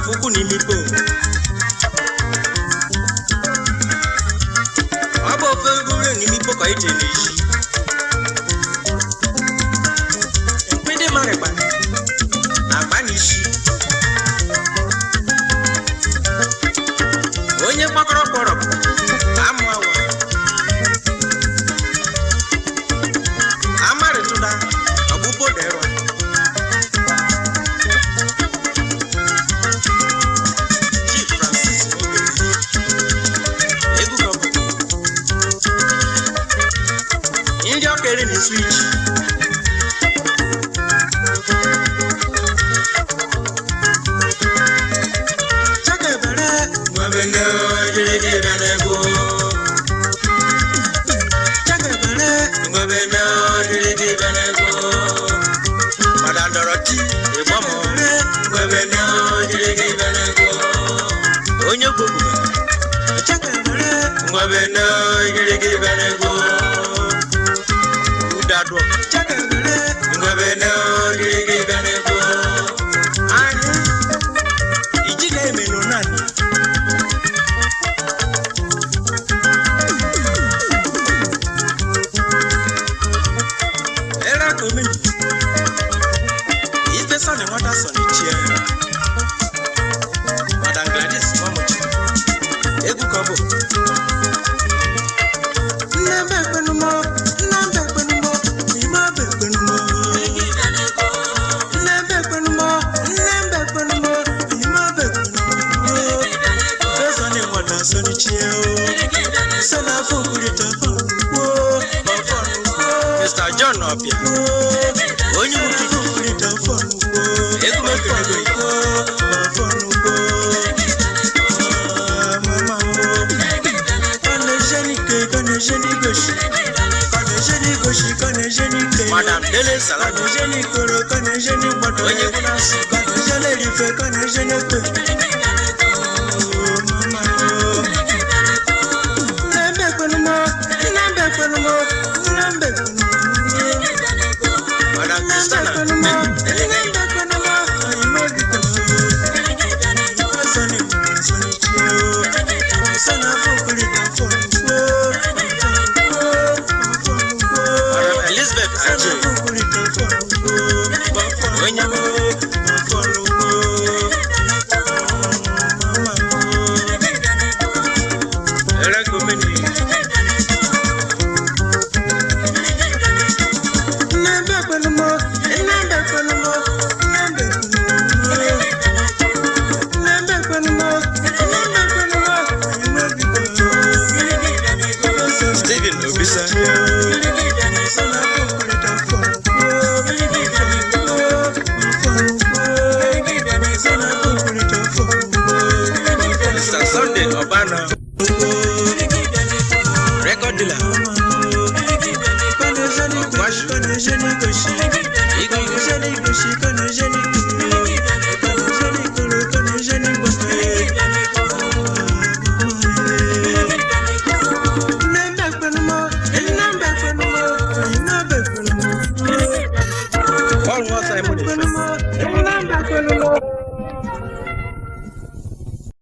afọ ukwu n'ime ikpo ọ bụ ofe ure n'ime ikpo ka ije n'isi mkpịdị marịgba agba n'isi onye gbakọrọ kpọrọ amụ awa amarịtụda ọgbụgbọ dịrọ Chief Francis Oge egwu ka ọ bụ ndị ọka eri na swich chakebere nwebene ojirigi benego chakebere nwebene ojirigi benego Madam Dorothy Igbamore nwebene ojirigi benego onye gbogbo chakebere nwebene ojirigi benego udadọ chakebere nwebene ojirigi benego anyị iji na-emenụ naanị era komeni ife sani nwata sani chie madam gladys nwamuchi egwu ka ọ bụ nne m ekpenumo nne m ekpenumo ime m ekpenumo nne m ekpenumo nne m ekpenumo ime m ekpenumo Sani nwata sani chie o sani afọ okwurịta fọnugbo fọnugbo Mr. John Obia onye ukike okwurịta fọnugbo egwu m ekenego fọnugbo mama o Kanejeni kanejeni goshi kanejeni goshi kanejeni ke Madam Dele Salami kanejeni koro kanejeni gbọdọ onye kwuna si kanejeni rife kanejeni pe mama o Nnembe kwenumo nnembe kwenumo nnembe kwenumo Madam Christiana nnembe kwenumo ayimo di kwenumo Sani sani chio sana fukuli ta fọnugbo fọnugbo Elizabeth Aje fukuli ta fọnugbo onye fọnugbo Ere gomeni Nnembe kwenumo nnembe kwenumo nnembe kwenumo Nnembe kwenumo nnembe kwenumo ayimo di kwenumo Stephen Obisa sana fukuli ta fọnugbo fọnugbo sana fukuli ta fọnugbo Mr. Sunday Obana record dealer One more time, money.